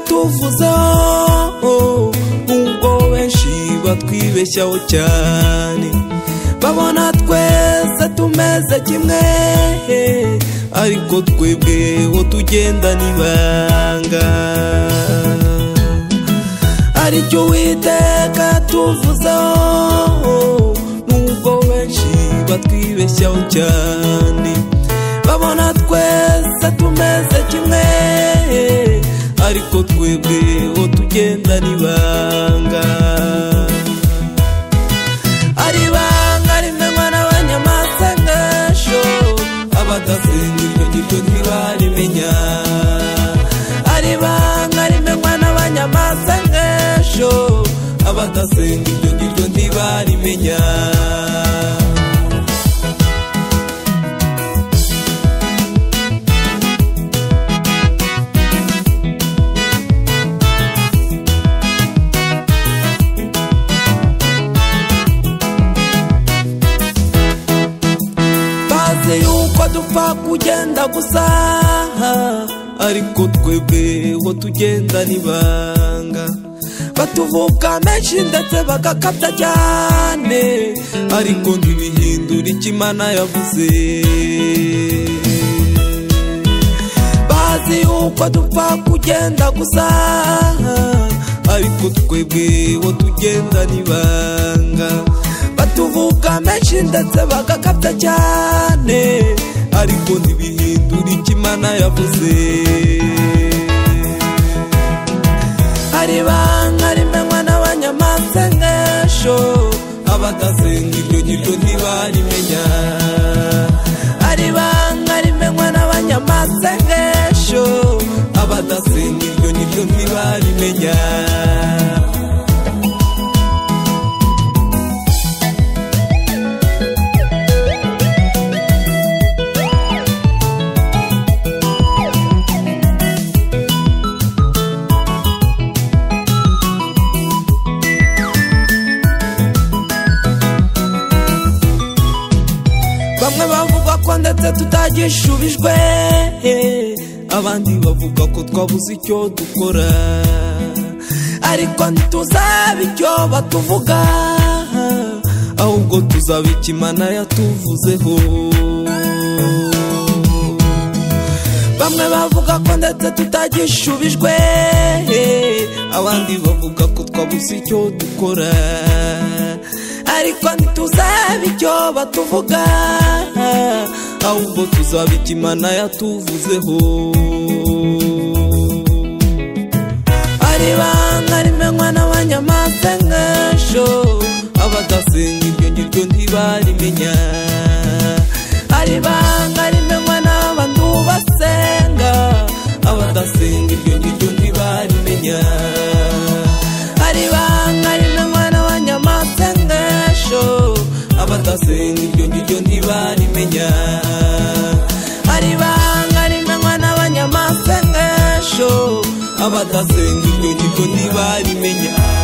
tuvuza nk'ubwo benshi batwibeshyaho cyane babona twese tumeze kimwe ariko twebweho tugendana ibanga aricyo uwiteka tuvuzaho nubwo benshi batwibeshyaho cyane babona twese tumeze kimwe ariko twebweho tugendana ibanga ari ibanga rimenywa n'abanyamasengesho abadasenga iryo ngiryo ntibarimenya ari ibanga rimenywa n'abanyamasengesho abadasenga iryo ngiryo ntibarimenya bazi yuko dupfa kugenda gusa ariko twebweho tugendana ibanga batuvuka menshi ndetse bagakabya cyane ariko ntibihindura icyo imana yavuze bazi yuko dupfa kugenda gusa ariko twebweho tugendana ibanga batuvuka menshi ndetse bagakabya cyane ariko ntibihindura icyo imana yavuze hari ibanga rimenywa n'abanyamasengesho abadasenga iryo ngiryo ntibarimenya hari ibanga rimenywa n'abanyamasengesho abadasenga iryo ngiryo ntibarimenya bamwe bavuga ko ndetse tutagishubijwe abandi bavuga ko twabuze icyo dukora ariko ntituzaba icyo batuvuga ahubwo tuzaba icyo imana yatuvuzeho bamwe bavuga ko ndetse tutagishubijwe abandi bavuga ko twabuze icyo dukora ariko ntituzaba icyo batuvuga ahubwo tuzaba icyo imana yatuvuzeho ari ibanga rimenywa n'abanyamasengesho abadasenga iryo ngiryo ntibarimenya ari ibanga rimenywa n'abantu basenga abadasenga iryo ngiryo ntibarimenya ari ibanga rimenywa n'abanyamasengesho abadasenga iryo ngiryo ntibarimenya ari ibanga rimenywa n'abanyamasengesho abadasenga iryo ngiryo ntibarimenya